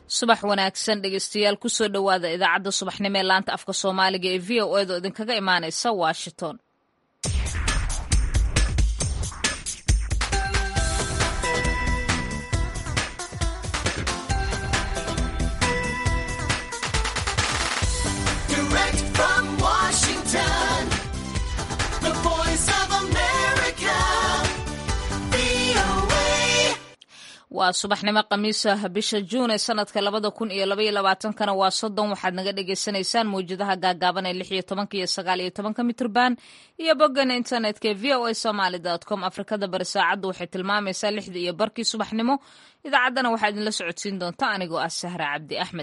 subax wanaagsan dhegeystayaal kusoo dhowaada idaacadda subaxnimo ee laanta afka soomaaliga ee v o edo idinkaga imaanaysa washington Direct from Washington, the voice of America, VOA. waa subaxnimo khamiisa bisha juun ee sanadka labada kun iyo labaiyo labaatankana waa soddon waxaad naga dhagaysanaysaan mawjadaha gaagaaban ee lix iyo tobanka iyo sagaal iyo tobanka mitrban iyo boggan internetka ee v o a somaly com afrikada bari saacaddu waxay tilmaamaysaa lixda iyo barkii subaxnimo idaacaddana waxaa idinla socodsiin doonta anigoo ah sahra cabdi axmed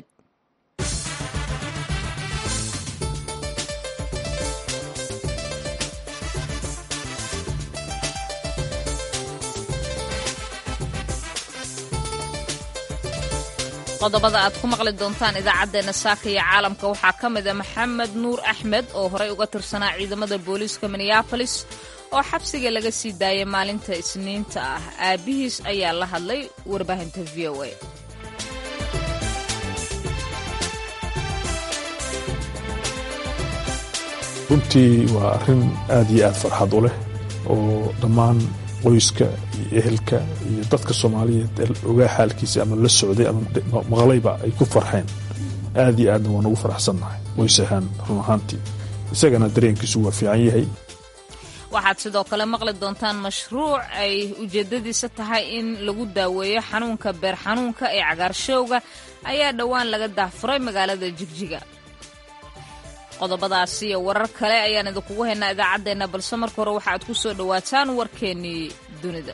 qodobada aad ku maqli doontaan idaacaddeenna saaka iyo caalamka waxaa ka mid a maxamed nuur axmed oo horey uga tirsanaa ciidamada booliiska minneabolis oo xabsiga laga sii daayay maalinta isniinta ah aabbihiis ayaa la hadlay warbaahinta v o a runtii waa arrin aad iyo aad farxad u leh oo dhammaan qoyska iyo ehelka iyo dadka soomaaliyeed ee ogaa xaalkiisa ama la socday ama maqlayba ay ku farxeen aad iyo aadna waan ugu faraxsannahay qoys ahaan run ahaantii isagana dareenkiisu waa fiican yahay waxaad sidoo kale maqli doontaan mashruuc ay ujeeddadiisa tahay in lagu daaweeyo xanuunka beer xanuunka ee cagaarshowga ayaa dhowaan laga daahfuray magaalada jigjiga qodobadaasi iyo warar kale ayaan idinkugu haynaa idaacaddeenna balse marka hore waxaaad ku soo dhowaataan warkeennii dunida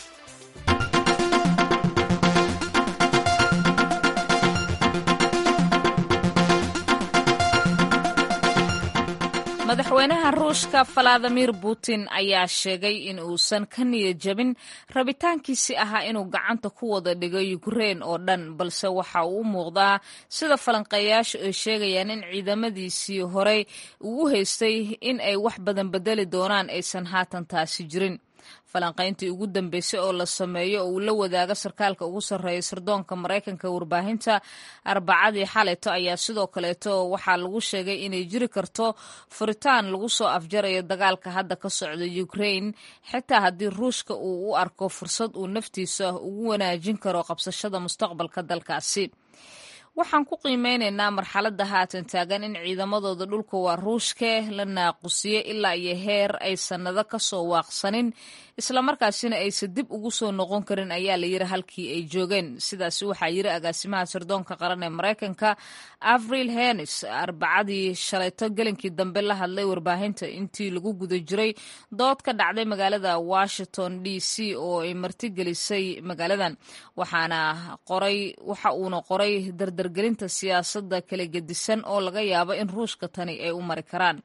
madaxweynaha ruushka valadimir putin ayaa sheegay in uusan ka niyad jabin rabitaankiisi ahaa inuu gacanta ku wada dhigo yukrein oo dhan balse waxa uu u muuqdaa sida falanqeeyaashu ay sheegayaan in ciidamadiisii horey uu u haystay in ay wax badan bedeli doonaan aysan haatan taasi jirin falanqayntii ugu dambeysay oo la sameeyo oo uu la wadaago sarkaalka ugu sarreeya sirdoonka maraykanka warbaahinta arbacadii xalayto ayaa sidoo kaleeto waxaa lagu sheegay inay jiri karto furitaan lagu soo afjarayo dagaalka hadda ka socda ukrain xitaa haddii ruushka uu u arko fursad uu naftiisa ugu wanaajin karo qabsashada mustaqbalka dalkaasi waxaan ku qiimeynaynaa marxaladda haatan taagan in ciidamadooda dhulka waa ruushke la naaqusiye ilaa iyo heer ay sannado ka soo waaqsanin islamarkaasina aysan dib ugu soo noqon karin ayaa la yiri halkii ay joogeen sidaasi waxaa yiri agaasimaha sirdoonka qaran ee maraykanka avril henis arbacadii shalayto gelinkii dambe la hadlay warbaahinta intii lagu guda jiray dood ka dhacday magaalada washington d c oo ay martigelisay magaaladan waxaana qoray waxa uuna qoray dardargelinta siyaasadda kala gedisan oo laga yaabo in ruushka tani ay u mari karaan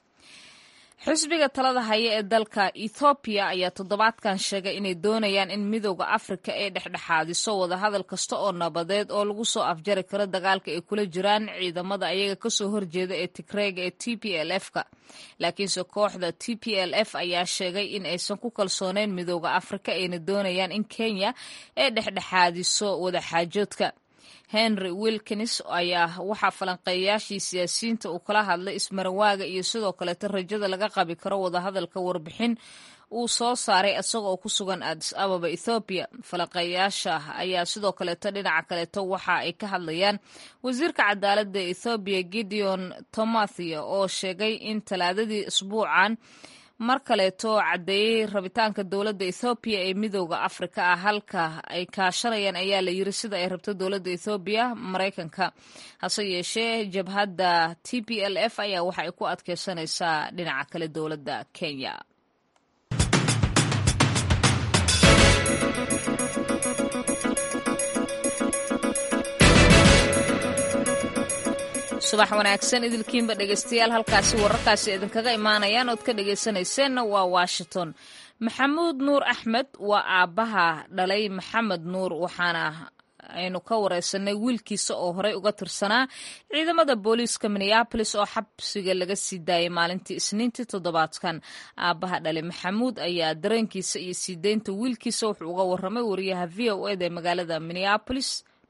xisbiga talada haya ee dalka ethoobiya ayaa toddobaadkan sheegay inay doonayaan in midooda afrika ay dhexdhexaadiso wadahadal kasta oo nabadeed oo lagu soo afjari karo dagaalka ay kula jiraan ciidamada ayaga kasoo horjeeda ee tigreega ee t p l f ka laakiinse kooxda t p l f ayaa sheegay in aysan ku kalsooneyn midooda afrika ayna doonayaan in kenya ay dhexdhexaadiso wadaxaajoodka henry wilkins ayaa waxaa falanqeeyayaashii siyaasiyiinta uu kala hadlay ismarawaaga iyo sidoo kaleeto rajada laga qabi karo wadahadalka warbixin uu soo saaray isaga oo ku sugan adis ababa ethoobiya falanqeeyaasha ayaa sidoo kaleeto dhinaca kaleeto waxa ay ka hadlayaan wasiirka cadaaladda ethoobiya gideon tomathia oo sheegay in talaadadii isbuucan mar kaleeto caddeeyey rabitaanka dowladda ethoobiya ee midooda afrika ah halka ay kaashanayaan ayaa la yiri sida ay rabto dowladda ethoobiya maraykanka hase yeeshee jabhadda t p l f ayaa waxa ay ku adkeysanaysaa dhinaca kale dowladda kenya subax wanaagsan idilkiinba dhegeystayaal halkaasi wararkaasi idinkaga imaanayaan ood ka dhegeysanayseena waa washington maxamuud nuur axmed waa aabbaha dhalay maxamed nuur waxaana aynu ka wareysanay wiilkiisa oo horey uga tirsanaa ciidamada booliiska minneabolis oo xabsiga laga sii daayay maalintii isniintii toddobaadkan aabbaha dhale maxamuud ayaa dareenkiisa iyo sii deynta wiilkiisa wuxuu uga waramay wariyaha v o eda ee magaalada minneabolis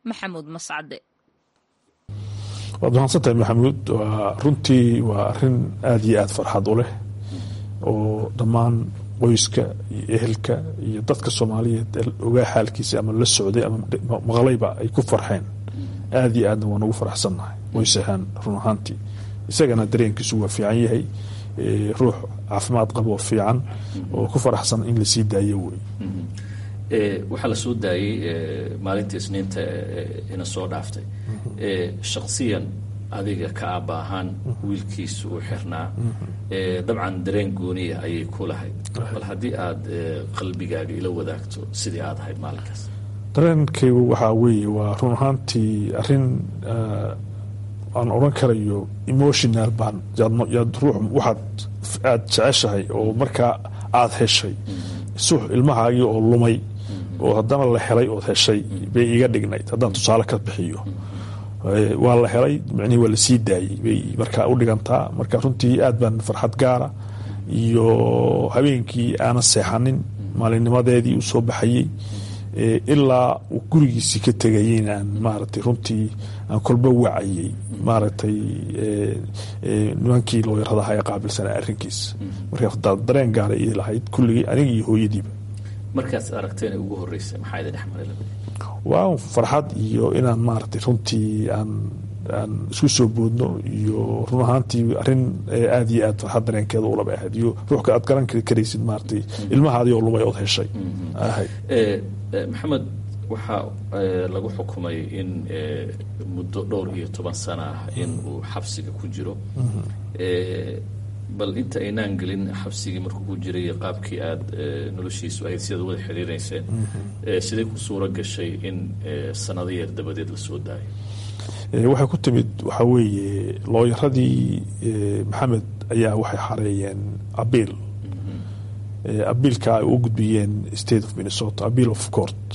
maxamuud mascade waad mahadsantahay maxamuud waa runtii waa arin aada iyo aada farxad u leh oo dhammaan qoyska iyo ehelka iyo dadka soomaaliyeed ee ogaa xaalkiisa ama la socday ama maqlayba ay ku farxeen aada iyo aadna waan ugu faraxsannahay qoys ahaan run ahaantii isagana dareenkiisu waa fiican yahay ruux caafimaad qaboo fiican oo ku faraxsan in lasii daayo wey waxaa la soo daayey maalinta isniinta ina soo dhaaftay shaksiyan adiga ka aaba ahaan wiilkiisa uu xirnaa dabcan dareen gooniya ayay ku lahayd bal haddii aada qalbigaaga ila wadaagto sidii aad ahayd maalinkaas dareenkaygu waxaa weeye waa run ahaantii arin aan odran karayo emotional baan yaad ruux waxaad aada jeceshahay oo markaa aada heshay sux ilmahaagii oo lumay oo haddana la helay ood heshay bay iga dhignayd haddaan tusaale ka bixiyo waa la helay micnihii waa lasii daayey bay markaa u dhigantaa marka runtii aad baan farxad gaara iyo habeenkii aanan seexanin maalinnimadeedii uu soo baxayey ilaa uu gurigiisii ka tegayeyna aan maaragtay runtii aan kolba wacayey maaragtay nimankii looyaradaha ee qaabilsanaa arrinkiisa marka dareen gaaray ii lahayd kulligii aniga iyo hooyadiiba markaas aragteen ugu horeysay maxaa idin dhexmaray waa farxad iyo inaan maaragtay runtii aan aan isku soo boodno iyo run ahaantii arin aada iyo aad farxad dareenkeeda ulaba ahayd iyo ruuxka aad garan karaysid maaragtay ilmahaadii oo lumay ood heshay ahayd maxamed waxaa lagu xukumay in muddo dhowr iyo toban sana ah in uu xabsiga ku jiro bal inta aynaan gelin xabsigii markuu ku jiray qaabkii aada noloshiisu ahayd sidaad wada xiriireyseen siday ku suuro gashay in sanado yeer dabadeed la soo daayo waxay ku timid waxaa weeye looyaradii maxamed ayaa waxay xareeyeen abiil abiilka ay u gudbiyeen state of minnesota abiil of court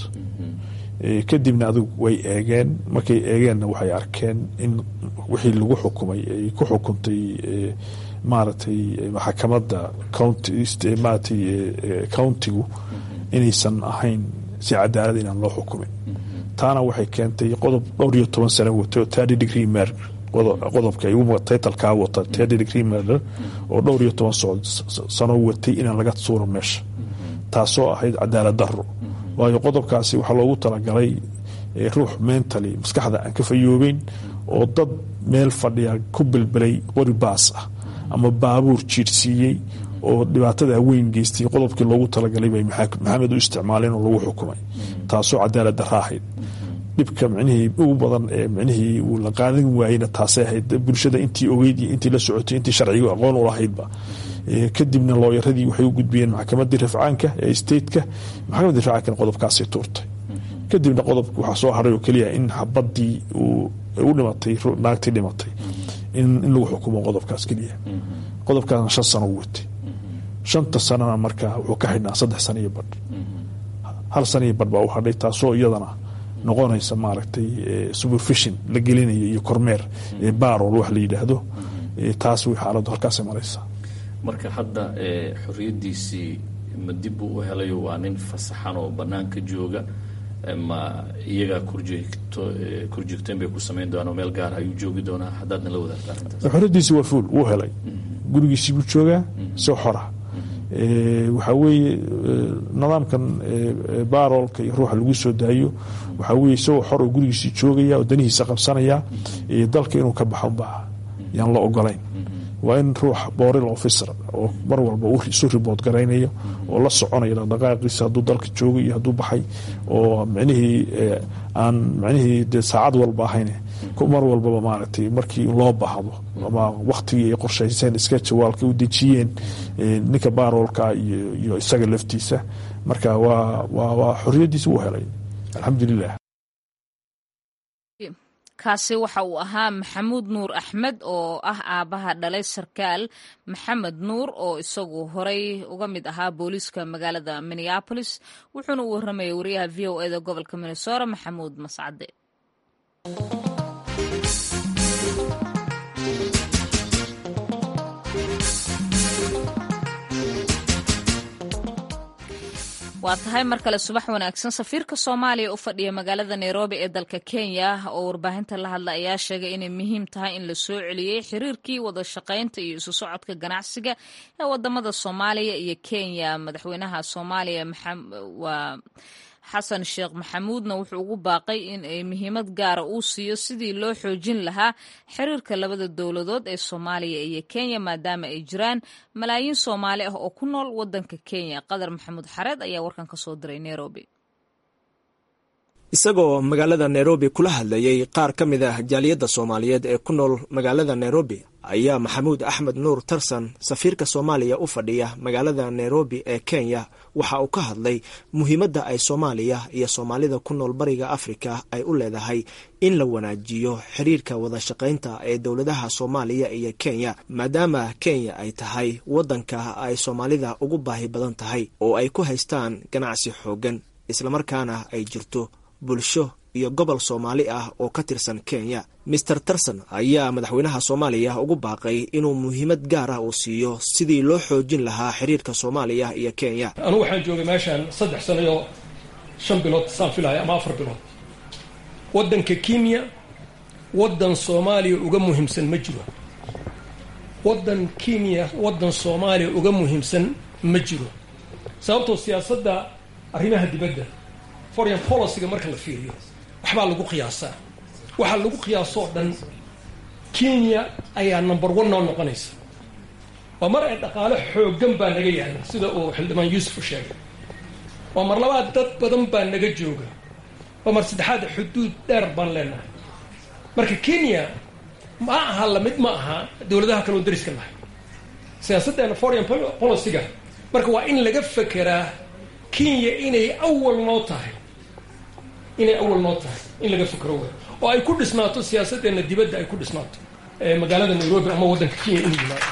kadibna adigu way eegeen markay eegeenna waxay arkeen in wixii lagu xukumay ay ku xukuntay maaragtay maxakamadda county countigu inaysan ahayn si cadaalad inaan loo xukumin taana waxay keentay qodob dhowr iyo toban sano watay oo thirty degree murder qodobka titlkaa wata thirty degree murder oo dhowr iyo toban sano watay inaan laga suuro meesha taasoo ahayd cadaalad daro waayo qodobkaasi waxaa loogu talagalay ruux mentally maskaxda aan ka fayoobeyn oo dad meel fadhiya ku bilbilay qori baas ah ama baabuur jiirsiiyey oo dhibaatada weyn geystay qodobkii loogu talagalay bay maxamed u isticmaaleen oo lagu xukumay taasoo cadaalad dara ahayd dhibka micnihii ugu badan ee micnihii uu la qaadan waayeyna taasay ahayd bulshada intii ogeyd iyo intii la socotay intii sharciga aqoon u lahaydba kadibna looyaradii waxay u gudbiyeen maxkamadii rafcaanka ee stateka maxkamadii rafcaankana qodobkaasay tuurtay kadibna qodobka waxaa soo haray oo keliya in xabadii u dhimatay naagtii dhimatay in lagu xukumo qodobkaas keliya qodobkaasna shan sano u watay shanta sanana markaa wuxuu ka xidhnaa saddex sano iyo badh hal sano iyo badh baa u hadhay taasoo iyadana noqonaysa maaragtay supervision la gelinayo iyo kormeer barol wax la yidhaahdo taas way xaaladdu halkaasay maraysaa marka hadda xoriyadiisii ma dib buu u helayo waa nin fasaxan oo banaanka jooga ma iyagaa korjoogteen bay ku samayn doonaan meel gaar ayuu joogi doonaa haddaadna la wadaagta arrintaas xoriyadiisi waa fuul wuu helay gurigiisii buu joogaa soo xora waxaa weeye nidaamkan baroolka iyo ruuxa lagu soo daayo waxaa weye isagoo xor oo gurigiisii joogaya oo danihiisa qabsanaya dalka inuu ka baxo baa yaan la ogolayn waa in ruux boril officer oo mar walba isu ribood garaynayo oo la soconaya dhaqdhaqaaqiisa hadduu dalka joogo iyo hadduu baxay oo micnihii aan micnihii dee saacad walba ahayn mar walbaba maaragtay markii loo baahdo ama waktigii ay qorshayseen iska jawaalka u dejiyeen ninka baroolka iyo isaga laftiisa marka waa xoriyadiisa wuu helay alxamdulilah kaasi waxa uu ahaa maxamuud nuur axmed oo ah aabbaha dhalay sarkaal maxamed nuur oo isagu horey uga mid ahaa booliiska magaalada minneabolis wuxuuna u warramayay wariyaha v o eda gobolka minnesota maxamuud mascade waa tahay mar kale subax wanaagsan safiirka soomaaliya u fadhiya magaalada nairobi ee dalka kenya oo warbaahinta la hadla ayaa sheegay inay muhiim tahay in la soo celiyey xiriirkii wada shaqaynta iyo isu socodka ganacsiga ee wadamada soomaaliya iyo kenya madaxweynaha soomaaliya waa xasan sheekh maxamuudna wuxuu ugu baaqay in ay muhiimad gaara uu siiyo sidii loo xoojin lahaa xiriirka labada dowladood ee soomaaliya iyo kenya maadaama ay jiraan malaayiin soomaali ah oo ku nool wadanka kenya qadar maxamuud xareed ayaa warkan ka soo diray nairobi isagoo magaalada nairobi kula hadlayay qaar ka mid ah jaaliyadda soomaaliyeed ee ku nool magaalada nairobi ayaa maxamuud axmed nuur tarsan safiirka soomaaliya u fadhiya magaalada nairobi ee kenya waxa uu ka hadlay muhiimadda ay soomaaliya iyo soomaalida ku nool bariga afrika ay u leedahay in la wanaajiyo xiriirka wada shaqaynta ee dowladaha soomaaliya iyo kenya maadaama kenya ay tahay waddanka ay soomaalida ugu baahi badan tahay oo ay ku haystaan ganacsi xooggan islamarkaana ay jirto bulsho iyo gobol soomaali ah oo ka tirsan kenya mister tarson ayaa madaxweynaha soomaaliya ugu baaqay inuu muhiimad gaar ah uu siiyo sidii loo xoojin lahaa xiriirka soomaaliya iyo kenya anugu waxaan joogay meeshaan saddex sano iyo shan bilood saan filaya ama afar bilood waddanka kenya waddan soomaaliya uga muhiimsan ma jiro waddan kenya waddan soomaaliya uga muhiimsan ma jiro sababtoo siyaasadda arrimaha dibadda foreign policyga marka la fiiriyo waxbaa lagu qiyaasaa waxaa lagu qiyaasoo dhan kenya ayaa number one noo noqonaysa waa mar ay dhaqaale xooggan baa naga yaala sida uu xildhibaan yuusuf u sheegay waa mar labaad dad badan baa naga jooga waa mar saddexaad xuduud dheer baan leenahay marka kenya ma aha lamid ma aha dowladaha kaleo dariska nahay siyaasaddeena foreign policyga marka waa in laga fekeraa kenya inay awal noo tahay inay awal noo tahay in laga fikro wey oo ay ku dhisnaato siyaasaddeena dibadda ay ku dhisnaato magaalada nairobi ama waddanka kenya inuu yimaado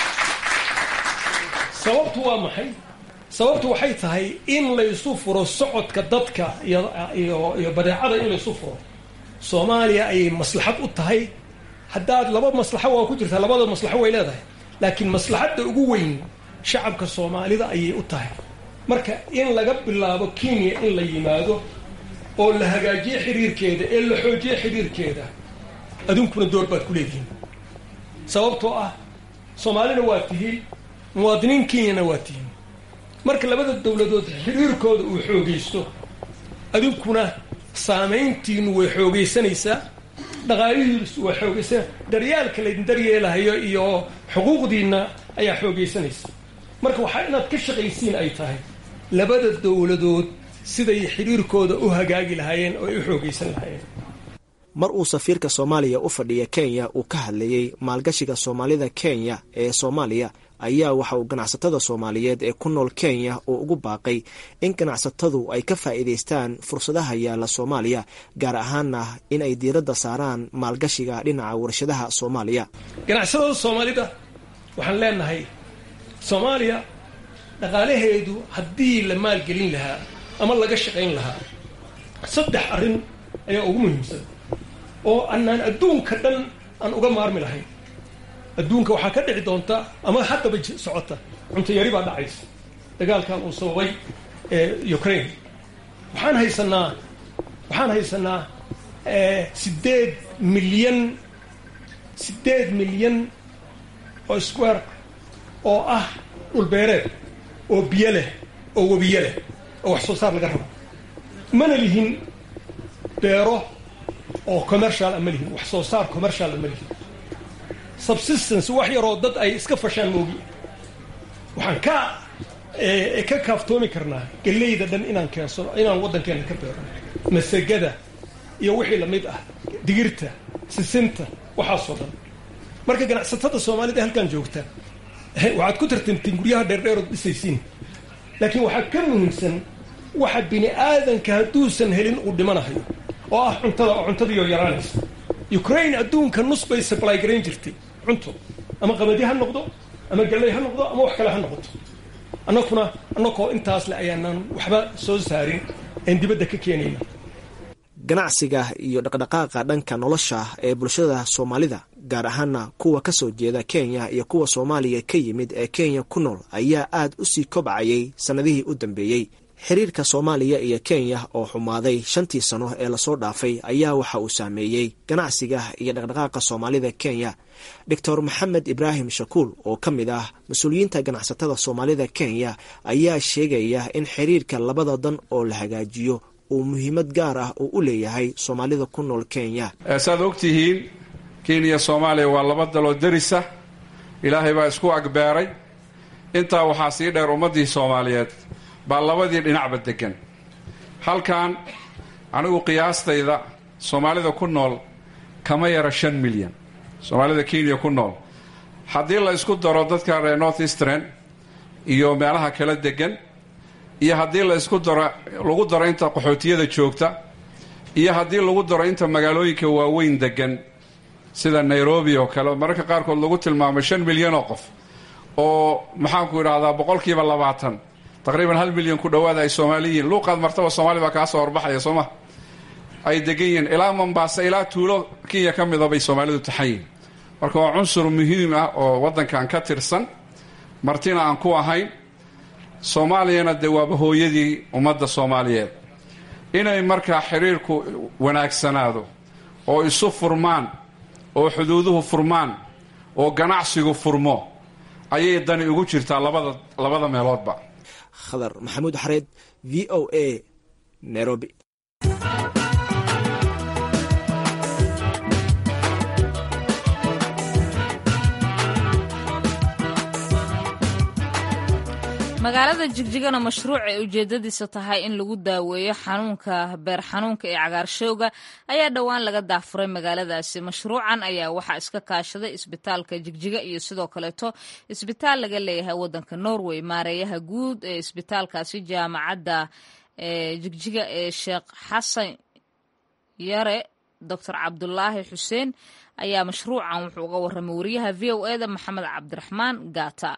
sababtu waa maxay sababtu waxay tahay in laysu furo socodka dadka iyo iyo iyo badeecada in laysu furo soomaaliya ayay maslaxad u tahay haddaad laba maslaxo waa ku jirtaa labada maslaxo way leedahay laakiin maslaxadda ugu weyn shacabka soomaalida ayay u tahay marka in laga bilaabo kenya in la yimaado oo la hagaajiyo xiriirkeeda ee la xoojiyo xiriirkeeda aduunkuna door baad ku leedihiin sababtoo ah soomaalina waa tihiin muwaadiniin kenyana waa tihiin marka labada dowladood xiriirkooda uu xoogaysto adinkuna saamayntiinu way xoogaysanaysaa dhaqaalihiisu waa xoogaysan daryaalka laydin daryeelahayo iyo xuquuqdiinna ayaa xoogaysanaysa marka waxaa inaad ka shaqaysiin ay tahay labada dowladood siday xiriirkooda u hagaagi lahaayeen oo ay u xoogaysan lahaayeen mar uu safiirka soomaaliya u fadhiya kenya uu ka hadlayey maalgashiga soomaalida kenya ee soomaaliya ayaa waxa uu ganacsatada soomaaliyeed ee ku nool kenya uu ugu baaqay in ganacsatadu ay ka faa'iidaystaan fursadaha yaalla soomaaliya gaar ahaanna in ay diiradda saaraan maalgashiga dhinaca warshadaha soomaaliya ganacsatada soomaalida waxaan leenahay soomaaliya dhaqaalaheedu haddii la maalgelin lahaa ama laga shaqayn lahaa saddex arrin ayaa ugu muhiimsan oo anaan adduunka dhan aan uga maarmi lahayn adduunka waxaa ka dhici doonta ama haddaba socota cunto yari baa dhacaysa dagaalkan uu sababay ukraine waxaan haysanaa waxaan haysanaa sideed milyan sideed milyan oo square oo ah dhulbeereed oo biyo leh oo webiyo leh oo wax soo saar laga rabo mana lihin beero oo commercial ama lihin wax soo saar commercial ama lihin subsistence wax yaroo dad ay iska fashaan moogi waxaan ka ka kaaftoomi karnaa geleyda dhan inaan keensano inaan waddankeena ka beero masagada iyo wixii lamid ah digirta sisinta waxaasoo dhan marka ganacsatada soomaalida halkan joogta waxaad ku tartamtiin guryaha dheerdheerood dhisaysiin laakiin waxaa ka muhiimsan waxa bini aadanka hadduusan helin uu dhimanahayo oo ah cuntada oo cuntadiioo yaraanaysa ukraine adduunka nus bay supply garayn jirtay cunto ama qabadi ha noqdo ama galley ha noqdo ama wax kale ha noqoto annakuna annakoo intaas le ayaanaan waxba soo saarin aan dibadda ka keenayna ganacsiga iyo dhaqdhaqaaqa dhanka nolosha ee bulshada soomaalida gaar ahaana kuwa ka soo jeeda kenya iyo kuwa soomaaliya ka yimid ee kenya ku nool ayaa aad u sii kobcayay sannadihii u dambeeyey xiriirka soomaaliya iyo kenya oo xumaaday shantii sano ee lasoo dhaafay ayaa waxa uu saameeyey ganacsiga iyo dhaqdhaqaaqa soomaalida kenya doctor maxamed ibraahim shakuul oo ka mid ah mas-uuliyiinta ganacsatada soomaalida kenya ayaa sheegaya in xiriirka labada dan oo la hagaajiyo uu muhiimad gaar ah uu u leeyahay soomaalida ku nool kenya saad ogtihiin kenya soomaaliya waa laba daloo derisa ilaahay baa isku agbeeray intaa waxaa sii dheer ummaddii soomaaliyeed baa labadii dhinacba degan halkan anigu qiyaastayda soomaalida ku nool kama yara shan milyan soomaalida kenya ku nool haddii la isku daro dadka reer north eastern iyo meelaha kala degan iyo haddii la isku daro lagu daro inta qaxootiyada joogta iyo haddii lagu daro inta magaalooyinka waaweyn degan sida nairobi oo kale mararka qaarkood lagu tilmaamo shan milyan oo qof oo maxaanku idhahdaa boqolkiiba labaatan taqriiban hal milyan ku dhowaada ay soomaali yihiin luuqaad martaba soomaali baa kaa soo horbaxaya sooma ay degan yihiin ilaa mombaasa ilaa tuulo kenya ka mida bay soomaalidu taxan yihin marka waa cunsur muhiim ah oo waddankan ka tirsan martina aan ku ahayn soomaaliyana dee waaba hooyadii ummadda soomaaliyeed inay markaa xiriirku wanaagsanaado oo isu furmaan oo xuduuduhu furmaan oo ganacsigu furmo ayay dani ugu jirtaa labada labada meeloodba khadar maxamuud xareed v o a nairobi magaalada jigjigana mashruuc ay ujeedadiisa tahay in lagu daaweeyo xanuunka beer xanuunka ee cagaarshowga ayaa dhowaan laga daafuray magaaladaasi mashruucan ayaa waxaa iska kaashaday isbitaalka jigjiga iyo sidoo kaleeto isbitaal laga leeyahay wadanka norway maareeyaha guud ee isbitaalkaasi jaamacadda jigjiga ee sheekh xasan yare doctor cabdulaahi xuseen ayaa mashruucan wuxuu uga waramay wariyaha v o eda maxamed cabdiraxmaan gaata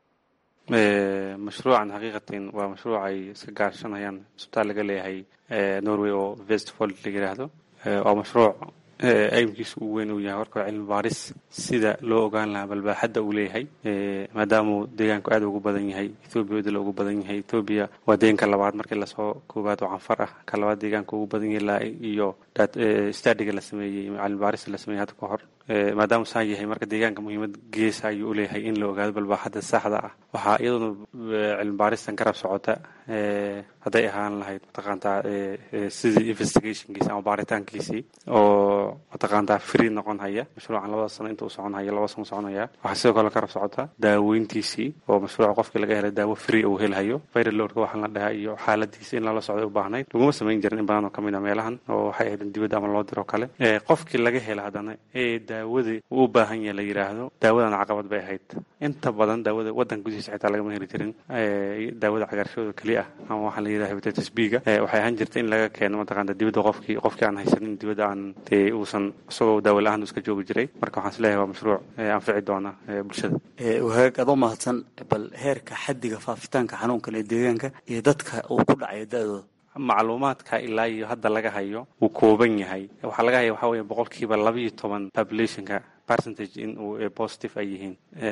mashruucan xaqiiqatan waa mashruuc ay iska gaashanayaan isbitaal laga leeyahay norway oo vestfold la yidhaahdo waa mashruuc aymkiisa uu weyn uu yahay warka cilmi baaris sida loo ogaan lahaa balbaaxadda uu leeyahay maadaamuu deegaanku aad ugu badan yahay ethoobiya dila ugu badan yahay ethoobiya waa deeganka labaad markii lasoo koobaad oo canfar ah ka labaad deegaanka ugu badan yahay iyo stadiga la sameeyey cilmi baaris la sameeyey hadda ka hor maadaama saa yahay marka deegaanka muhiimad geesa ayuu u leeyahay in la ogaado balbaaxadda saxda ah waxaa iyaduna cilmi baaristan garab socota hadday ahaan lahayd mataqaantaa sidii investigationkiisi ama baaritaankiisii oo mataqaantaa free noqon haya mashruucan labada sano inta uu socon haya laba sano soconaya waxaa sidoo kale garab socota daaweyntiisii oo mashruuca qofkii laga helay daawo free uu helhayo viral loadka waxaan la dhahaa iyo xaaladiisa in lala socday u baahnayd laguma samayn jirin in badan oo kamid a meelahan oo waxay ahayd in dibadda ama loo diro kale qofkii laga hela haddana ee daawadii uu u baahan yahay la yidhaahdo daawadan caqabad bay ahayd inta badan daawada waddanka gudihiisa xitaa lagama heli jirin daawada cagaarshooda keliya ah ama waxaa la yidhaha hepatitis b-ga waxay ahaan jirta in laga keeno mataqaanta dibadda qofkii qofkii aan haysanin dibadda aan dee uusan isagoo daawo la-aan iska joogi jiray marka waxaan isleeyahay waa mashruuc anfici doona bulshada wahaag adoo mahadsan bal heerka xaddiga faafitaanka xanuunkan ee deegaanka iyo dadka uu ku dhacayo da-dooda macluumaadka ilaa iyo hadda laga hayo wuu kooban yahay waxaa laga haya waxaa weeye boqolkiiba labaiyo toban populationka percentage in uu positive ay yihiin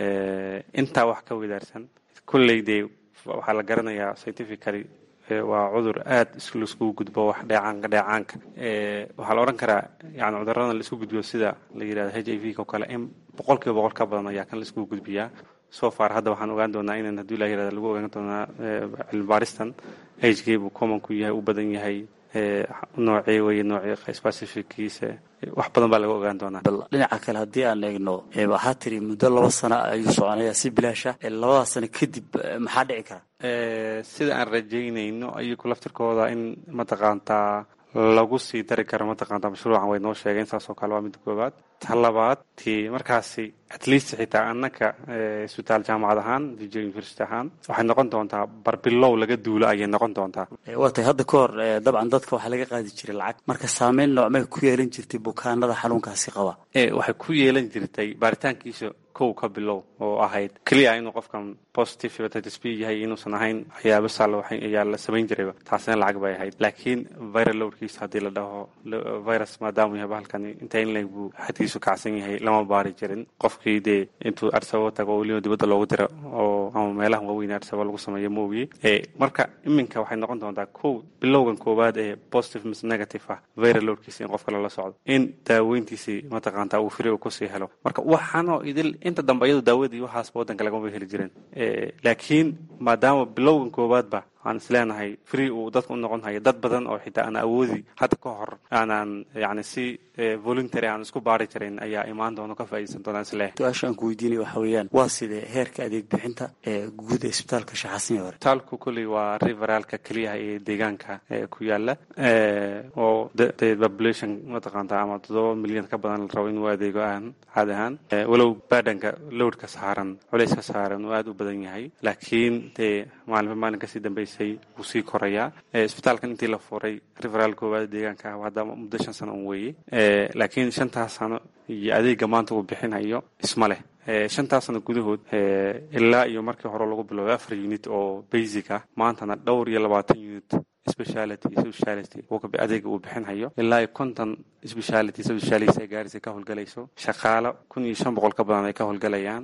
intaa wax ka wadaarsan kolley dee waxaa la garanayaa scientifically waa cudur aad laiskugu gudbo wax dheecaanka dheecaanka waxaa la odhan karaa yani cuduradan laisku gudbiyo sida la yidhahdo h i v ko kale in boqol kiiba boqol ka badan ayaa kan laiskugu gudbiyaa so far hadda waxaan ogaan doonaa inaan haddii la yirahda lagu ogaan doonaa cilmi baaristan agegbu common ku yahay u badan yahay noocee weye noocee specifickiisa wax badan baa laga ogaan doonaa bal dhinaca kale haddii aan eegno waxaa tiri muddo laba sano ayuu soconaya si bilaasha labadaas sano kadib maxaa dhici kara sida aan rajaynayno ayagu laftirkooda in mataqaantaa lagu sii dari karo mataqaantaa mashruucan way noo sheegeen saas oo kale waa midda koowaad ta labaad ti markaasi at least xitaa annaka isbitaal jaamacad ahaan dj university ahaan waxay noqon doontaa barbilow laga duulo ayay noqon doontaa waa tahay hadda ka hor dabcan dadka waxaa laga qaadi jiray lacag marka saameyn noocmay ku yeelan jirtay bukaanada xanuunkaasi qaba waxay ku yeelan jirtay baaritaankiisa kow ka bilow oo ahayd keliya inuu qofkan positive hepatitis b yahay inuusan ahayn waxyaabo sal ayaa la samayn jirayba taasina lacag bay ahayd laakiin viral loadkiisa haddii la dhaho virus maadaamuu yahay bahalkani inta in leg buu xadkiisa dhiiggiisu kacsan yahay lama baari jirin qofkii dee intuu arsabo tago oo weliba dibadda loogu diro oo ama meelaha waaweyn arsabo lagu sameeyo moogiye marka iminka waxay noqon doontaa kow bilowgan koowaad ee positive mis negative ah viralodkiisa in qofka lala socdo in daaweyntiisii mataqaanta uu firi kusii helo marka waxaanoo idil inta dambe iyadu daawadii waxaasba waddanka lagama heli jirin laakiin maadaama bilowgan koowaadba aan isleenahay free uu dadka u noqon hayo dad badan oo xitaa aan awoodi hadda ka hor aanaan yani si voluntary aan isku baari jirin ayaa imaan doona ka faa'iidaysan doonaan isleeh su-aasha aan ku weydiinaya waxa weeyaan waa sidee heerka adeeg bixinta ee guud ee isbitaalka shaxaasniya hore isbitaalku kolley waa riveralka keliyaha ee deegaanka ku yaala oo de population mataqaanta ama toddoba milyan ka badan la rabo inuu adeego aan caadi ahaan walow baadhanka lowdka saaran culayska saaran uu aada u badan yahay laakiin dee maalinba maalin kasii dambeysay wuu sii korayaa isbitaalkan intii la furay riveral koowaad deegaanka ah hadda muddo shan sano un weeye laakiin shantaas sano iyo adeega maanta uu bixinayo isma leh shantaas sano gudahood ilaa iyo markii hore lagu biloobay afar unit oo basic ah maantana dhowr iyo labaatan unit speciality speciality adeega uu bixinhayo ilaa iyo konton speciality specialist ay gaarisa ka howlgalayso shaqaalo kun iyo shan boqol ka badan ay ka howlgalayaan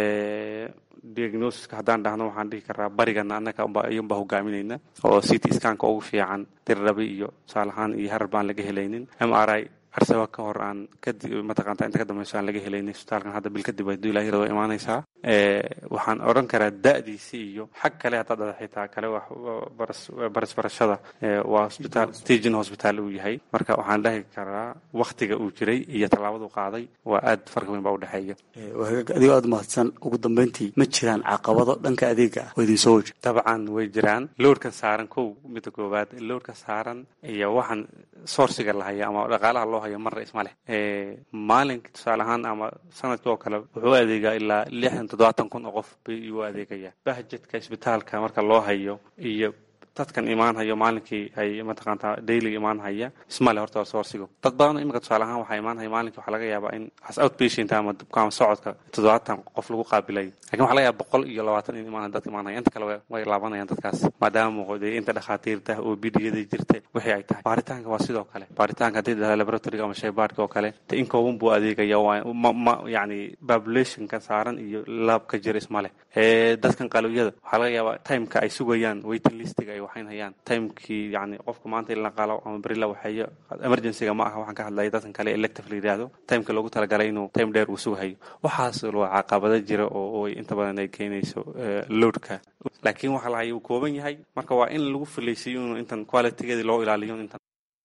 diagnosiska haddaan dhahno waxaan dhihi karaa barigana annaga ayuunbaa hogaaminayna oo city scanka ugu fiican dirrabi iyo tusaale ahaan iyo harar baan laga helaynin m r i arsaba ka hor aan mataqaanta inta ka dambayso aan laga helaynin isbitaalkan hadda bil kadib ay duilaa hirado imaanaysaa waxaan odhan karaa da'diisi iyo xag kale haddaad dhada xitaa kale barasbarashada waa hospitaal stagin hospital uu yahay marka waxaan dhahi karaa waktiga uu jiray iyo tallaabadu qaaday waa aad farqi weyn baa udhexeeya adigoo aada mahadsan ugu dambeyntii ma jiraan caqabado dhanka adeega ah oo idin soo waja dabcan way jiraan lowdka saaran kow midda koowaad lowdka saaran iyo waxaan sourciga la haya ama dhaqaalaha loo hayo marna isma leh maalinka tusaale ahaan ama sanadkii oo kale wuxuu adeegaa ilaa lixdan toddobaatan kun oo qof bay igu adeegaya bahjedka isbitaalka marka loo hayo iyo dadkan imaanhayo maalinkii ay mataqaanta daily imaanhaya ismale horta sourcigu dad badan imika tusaale ahaan waxaa imaanhaya maalinkii waxaa laga yaabaa in as outpatient ama bukaan socodka toddobaatan qof lagu qaabilay lakin waxa laga yaaba boqol iyo labaatan in imaan dadka imaanhaya inta kale way laabanayaan dadkaas maadaama muuqdee inta dhakhaatiirta oo bidiyada jirta wixii ay tahay baaritaanka waa sidoo kale baaritaanka haddii dhaha laboratoryga ama shaybaadhka oo kale de in kooban buu adeegaya ma yani populationka saaran iyo laabka jira ismale dadkan qalowiyada waxaa laga yaabaa timeka ay sugayaan waiting listiga ay waxayn hayaan timekii yani qofka maanta in la qalo ama beri la waxeeyo emergencyga ma aha waxaan ka hadlaya dadkan kale elective la yidhaahdo timeka loogu talagalay inuu time dheer uu sugahayo waxaas waa caqabado jira oo inta badan ay keenayso loadka laakiin waxa la haya uu kooban yahay marka waa in lagu filaysiyo inuu intan qualitygeedii loo ilaaliyo intan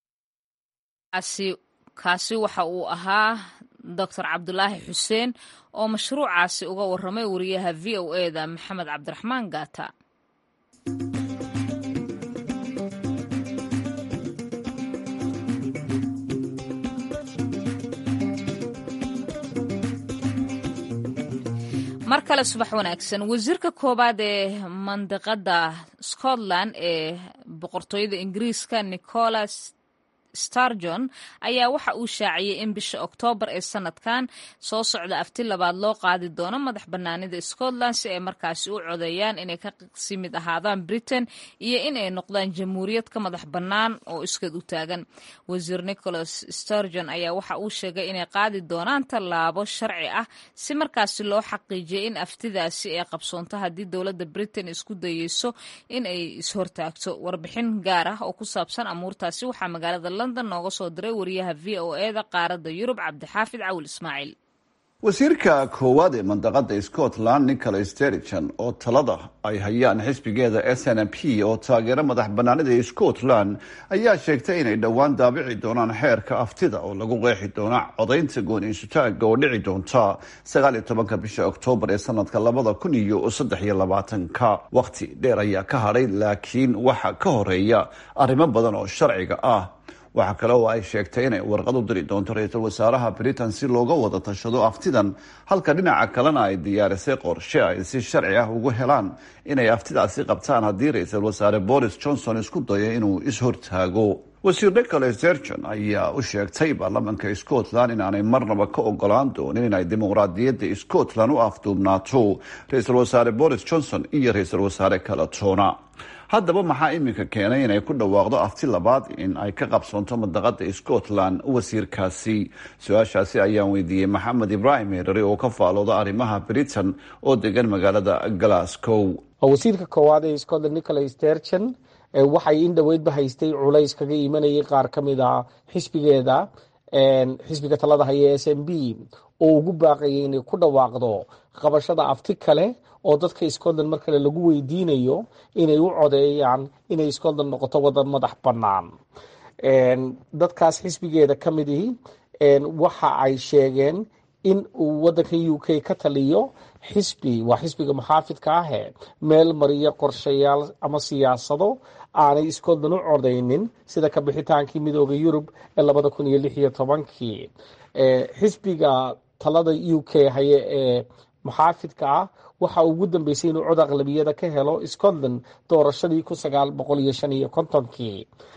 kaasi waxa uu ahaa doctor cabdulaahi xuseen oo mashruucaasi uga waramay wariyaha v o e da maxamed cabdiraxmaan gaata mar kale subax wanaagsan wasiirka koowaad ee mandiqada scotland ee boqortooyada ingiriiska nicholas starjon ayaa waxa uu shaaciyey in bisha oktoobar ee sanadkan soo socda afti labaad loo qaadi doono madax banaanida scotland si ay markaasi u codeeyaan inay ka sii mid ahaadaan britain iyo in ay noqdaan jamhuuriyad ka madax bannaan oo iskeed u taagan wasiir nicholas starjon ayaa waxa uu sheegay inay qaadi doonaan tallaabo sharci ah si markaasi loo xaqiijiyay in aftidaasi ay qabsoonto haddii dowladda britain isku dayeyso in ay ishortaagto warbixin gaar ah oo ku saabsan amuurtaasi waxaa magaalada london nooga soo diray wariyaha v o e da qaaradda yurub cabdixaafid cawil ismaaciil wasiirka koowaad ee mandaqada scotland nicholas sterigen oo talada ay hayaan xisbigeeda s n p oo taageero madax banaanida scotland ayaa sheegtay inay dhowaan daabici doonaan xeerka aftida oo lagu qeexi doona codaynta gooniisutaaga oo dhici doonta sagaaliyo tobanka bisha oktoobar ee sanadka labada kun iyo saddex iyo labaatanka waqti dheer ayaa ka hadhay laakiin waxa ka horeeya arrimo badan oo sharciga ah waxaa kale oo ay sheegtay inay warqad u diri doonto ra-iisul wasaaraha britain si looga wada tashado aftidan halka dhinaca kalena ay diyaarisay qorshe ay si sharci ah ugu helaan inay aftidaasi qabtaan haddii ra-iisul wasaare boris johnson isku dayo inuu is-hortaago wasiir nicholas sergon ayaa u sheegtay baarlamanka scotland inaanay marnaba ka ogolaan doonin inay dimuqraadiyadda scotland u afduubnaato ra-iisul wasaare boris johnson iyo ra-iisul wasaare kala toona haddaba maxaa iminka keenay inay ku dhawaaqdo afti labaad in ay ka qabsoonto mandaqada scotland wasiirkaasi su-aashaasi ayaan weydiiyey maxamed ibraahim herare oo ka faalooda arrimaha britain oo degan magaalada glasgow wasiirka koowaad ee scotland nicholas sturgeon waxay in dhoweydba haystay culays kaga imanayay qaar ka mid a xisbigeeda xisbiga talada haya s m b oo ugu baaqayay inay ku dhawaaqdo qabashada afti kale oo dadka scotland mar kale lagu weydiinayo inay u codeeyaan inay scotland noqoto wadan madax bannaan dadkaas xisbigeeda ka midii waxa ay sheegeen in uu wadanka u k ka taliyo xisbi waa xisbiga muxaafidka ahe meel mariya qorshayaal ama siyaasado aanay scotland u codeynin sida ka bixitaankii midooda yurub ee labada kun iyo lix iyo tobankii xisbiga talada u k haye ee muxaafidka ah waxa ugu dambeysay inuu cod aqlabiyada ka helo scotland doorashadii kun sagaal boqol iyo shan iyo kontonkii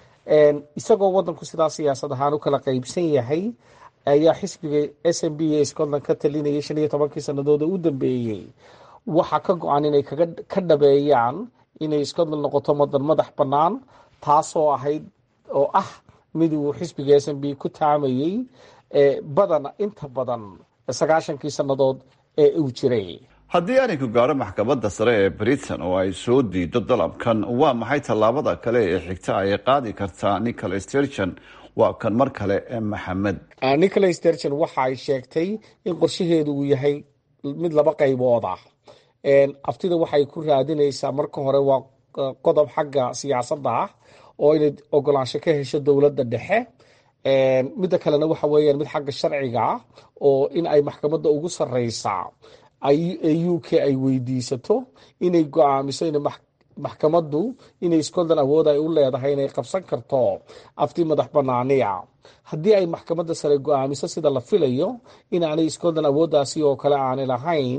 isagoo wadanku sidaa siyaasad ahaan u kala qeybsan yahay ayaa xisbiga s m b ee scotland ka talinayay shan iyo tobankii sanadooda u dambeeyey waxaa ka go-an inay ka dhabeeyaan inay scotland noqoto madan madax bannaan taasoo ahayd oo ah mid uu xisbiga s m b ku taamayey badan inta badan sagaashankii sannadood ee uu jiray haddii arinku gaaro maxkamadda sare ee britain oo ay soo diido dalabkan waa maxay tallaabada kale ee xigta ay qaadi kartaa nicholas sturgeon waa kan mar kale maxamed nicholas sturgeon waxa ay sheegtay in qorshaheedu uu yahay mid laba qaybood ah aftida waxay ku raadinaysaa marka hore waa qodob xagga siyaasadda ah oo inay ogolaansho ka hesho dowladda dhexe midda kalena waxa weeyaan mid xagga sharciga ah oo in ay maxkamadda ugu sareysaa u k ay weydiisato inay go-aamiso in maxkamaddu inay scotland awood ay u leedahay inay qabsan karto afti madax banaaniya haddii ay maxkamadda sare go-aamiso sida la filayo inaanay scotland awooddaasi oo kale aanay lahayn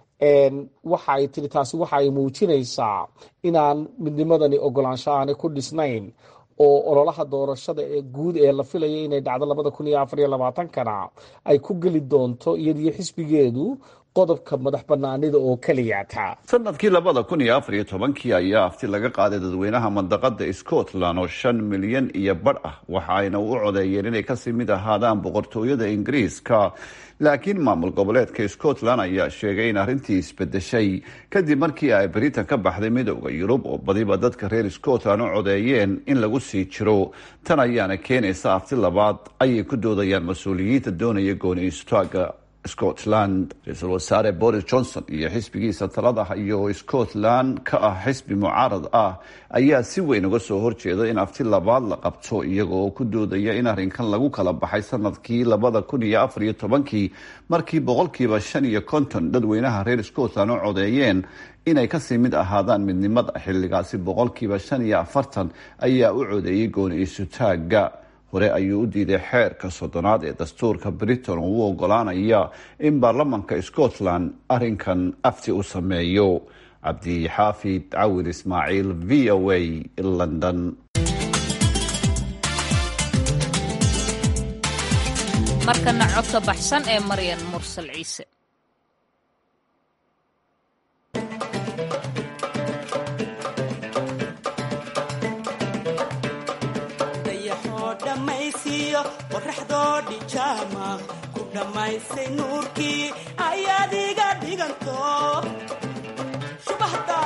waxa ay tiri taasi waxa ay muujinaysaa inaan midnimadani ogolaansho aanay ku dhisnayn oo ololaha doorashada ee guud ee la filaya inay dhacdo labada kun iyo afar iyo labaatankana ay ku geli doonto iyadiyo xisbigeedu qodobka madax banaanida oo keliyata sanadkii labada kun iyo afar iyo tobankii ayaa afti laga qaaday dadweynaha mandaqada scotland oo shan milyan iyo badh ah waxa ayna u codeeyeen inay kasii mid ahaadaan boqortooyada ingiriiska laakiin maamul goboleedka scotland ayaa sheegay in arrintii isbedeshay kadib markii ay britain ka baxday midooda yurub oo badiba dadka reer scotland u codeeyeen in lagu sii jiro tan ayaana keenaysa afti labaad ayay ku doodayaan mas-uuliyiinta doonaya gooni istaaga scotland ra-iisul wasaare boris johnson iyo xisbigiisa talada iyo scotland ka ah xisbi mucaarad ah ayaa si weyn uga soo horjeeda in afti labaad la qabto iyaga oo ku doodaya in arrinkan lagu kala baxay sanadkii labada kun iyo afar iyo tobankii markii boqolkiiba shan iyo konton dadweynaha reer scotland u codeeyeen inay kasii mid ahaadaan midnimada xilligaasi boqolkiiba shan iyo afartan ayaa u codeeyay gooni isutaaga hore ayuu u diiday xeerka soddonaad ee dastuurka britain oo u ogolaanaya in baarlamanka scotland arrinkan afti u sameeyo cabdixaafid cawil ismaaciil v o a london markana codka baxsan ee maryan mursal ciise qoraxdoo dhijaama ku dhammaysay nuurkii ayaad iga dhiganto shubahda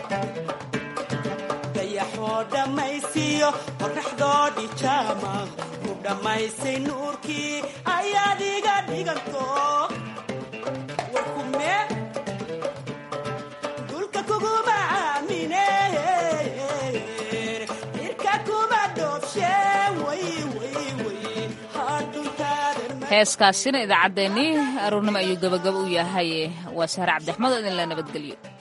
dayaxoo dhammaysiyo qoraxdoo dhijaama ku dhammaysay nuurkii ayaad iga dhiganto warkume dulka kuguma aamine irka kuma dhoobshe heeskaasina idaacaddeenii aroornimo ayuu gabagabo u yahay waa sahre cabdixmed oo idinla nabadgelyo